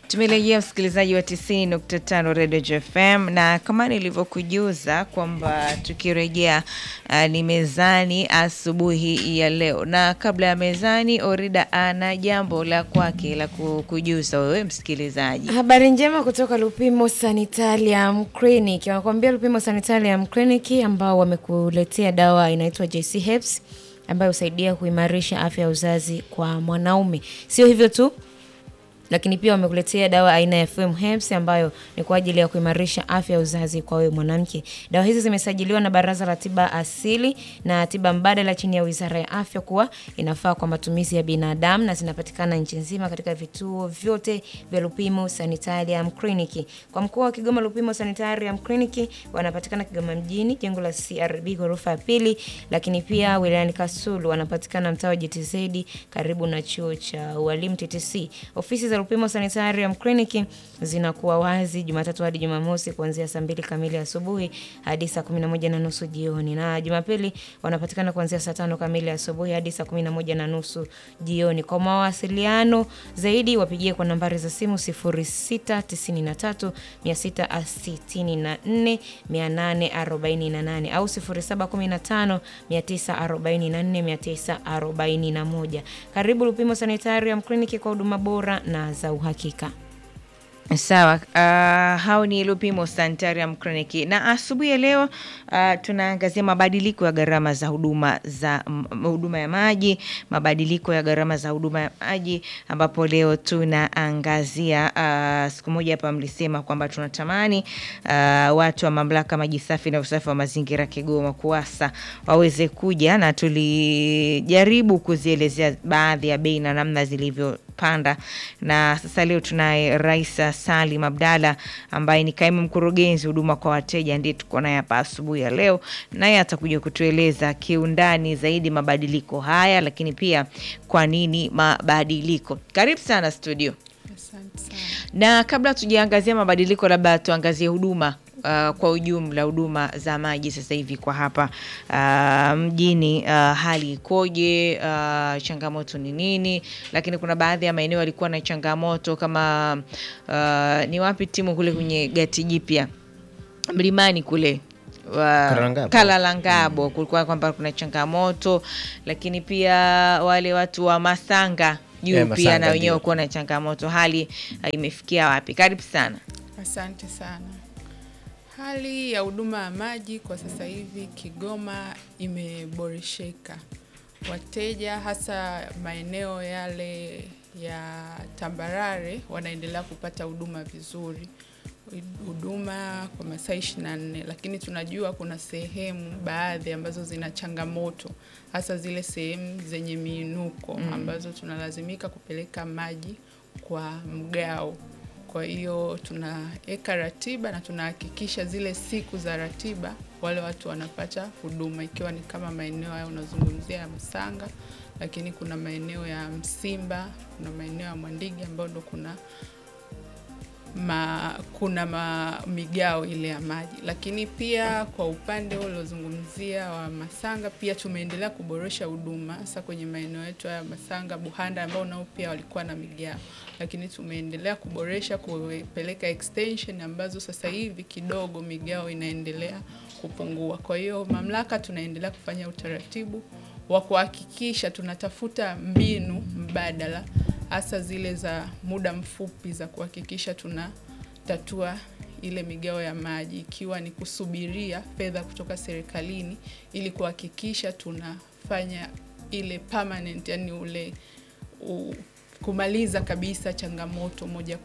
Tumerejea msikilizaji wa 90.5 Radio JFM, na kama nilivyokujuza kwamba tukirejea uh, ni mezani asubuhi ya leo, na kabla ya mezani, Orida ana jambo la kwake la kukujuza wewe msikilizaji. Habari njema kutoka Lupimo Sanitarium Clinic. Wanakuambia Lupimo Sanitarium Clinic ambao wamekuletea dawa inaitwa JC Herbs ambayo husaidia kuimarisha afya ya uzazi kwa mwanaume. Sio hivyo tu, lakini pia wamekuletea dawa aina ya FM Herbs ambayo ni kwa ajili ya kuimarisha afya ya uzazi kwa wewe mwanamke. Dawa hizi zimesajiliwa na Baraza la Tiba Asili na Tiba Mbadala chini ya Wizara ya Afya kuwa inafaa kwa matumizi ya binadamu na zinapatikana nchi nzima katika vituo vyote vya Lupimo Sanitarium Clinic. Kwa mkoa wa Kigoma, Lupimo Sanitarium Clinic wanapatikana Kigoma mjini, jengo la CRB ghorofa ya pili, lakini pia wilayani Kasulu wanapatikana mtaa wa GTZ karibu na chuo cha ualimu TTC. Ofisi za Lupimo Sanitarium Clinic zinakuwa wazi Jumatatu hadi Jumamosi kuanzia saa mbili kamili asubuhi hadi saa kumi na moja na nusu jioni, na Jumapili wanapatikana kuanzia saa tano kamili asubuhi hadi saa kumi na moja na nusu jioni. Kwa mawasiliano zaidi wapigie kwa nambari za simu 0693 664 848 au 0715 944 941. Karibu Lupimo Sanitarium Clinic kwa huduma bora na za uhakika. Sawa, uh, hao ni Lupimo Sanitarium Clinic na asubuhi ya leo uh, tunaangazia mabadiliko ya gharama za huduma za huduma ya maji, mabadiliko ya gharama za huduma ya maji, ambapo leo tunaangazia uh, siku moja hapa mlisema kwamba tunatamani uh, watu wa mamlaka maji safi na usafi wa mazingira Kigoma KUWASA waweze kuja, na tulijaribu kuzielezea baadhi ya bei na namna zilivyo panda na sasa leo tunaye Raisa Salim Abdalla ambaye ni kaimu mkurugenzi huduma kwa wateja, ndiye tuko naye hapa asubuhi ya leo, naye atakuja kutueleza kiundani zaidi mabadiliko haya, lakini pia kwa nini mabadiliko. Karibu sana studio. Asante sana. Na kabla tujaangazia mabadiliko, labda tuangazie huduma Uh, kwa ujumla huduma za maji sasa hivi kwa hapa uh, mjini uh, hali ikoje? Uh, changamoto ni nini? Lakini kuna baadhi ya maeneo yalikuwa na changamoto kama uh, ni wapi timu kule kwenye gati jipya mlimani kule wa Kalalangabo. Kalalangabo kulikuwa kwamba kuna changamoto, lakini pia wale watu wa Masanga juu Eh, pia Masanga na wenyewe ndio. kuwa na changamoto. Hali uh, imefikia wapi? Karibu sana. Asante sana. Hali ya huduma ya maji kwa sasa hivi Kigoma imeboresheka. Wateja hasa maeneo yale ya tambarare wanaendelea kupata huduma vizuri, huduma kwa masaa 24, lakini tunajua kuna sehemu baadhi ambazo zina changamoto, hasa zile sehemu zenye miinuko ambazo tunalazimika kupeleka maji kwa mgao. Kwa hiyo tunaweka ratiba na tunahakikisha zile siku za ratiba wale watu wanapata huduma, ikiwa ni kama maeneo hayo unazungumzia ya Msanga, lakini kuna maeneo ya Msimba, kuna maeneo ya Mwandigi ambayo ndo kuna ma, kuna ma, migao ile ya maji, lakini pia kwa upande ule uliozungumzia wa Masanga pia tumeendelea kuboresha huduma hasa kwenye maeneo yetu ya Masanga, Buhanda ambao nao pia walikuwa na migao, lakini tumeendelea kuboresha kupeleka extension ambazo sasa hivi kidogo migao inaendelea kupungua. Kwa hiyo mamlaka tunaendelea kufanya utaratibu wa kuhakikisha tunatafuta mbinu mbadala hasa zile za muda mfupi za kuhakikisha tunatatua ile migao ya maji, ikiwa ni kusubiria fedha kutoka serikalini ili kuhakikisha tunafanya ile permanent, yani ule u, kumaliza kabisa changamoto moja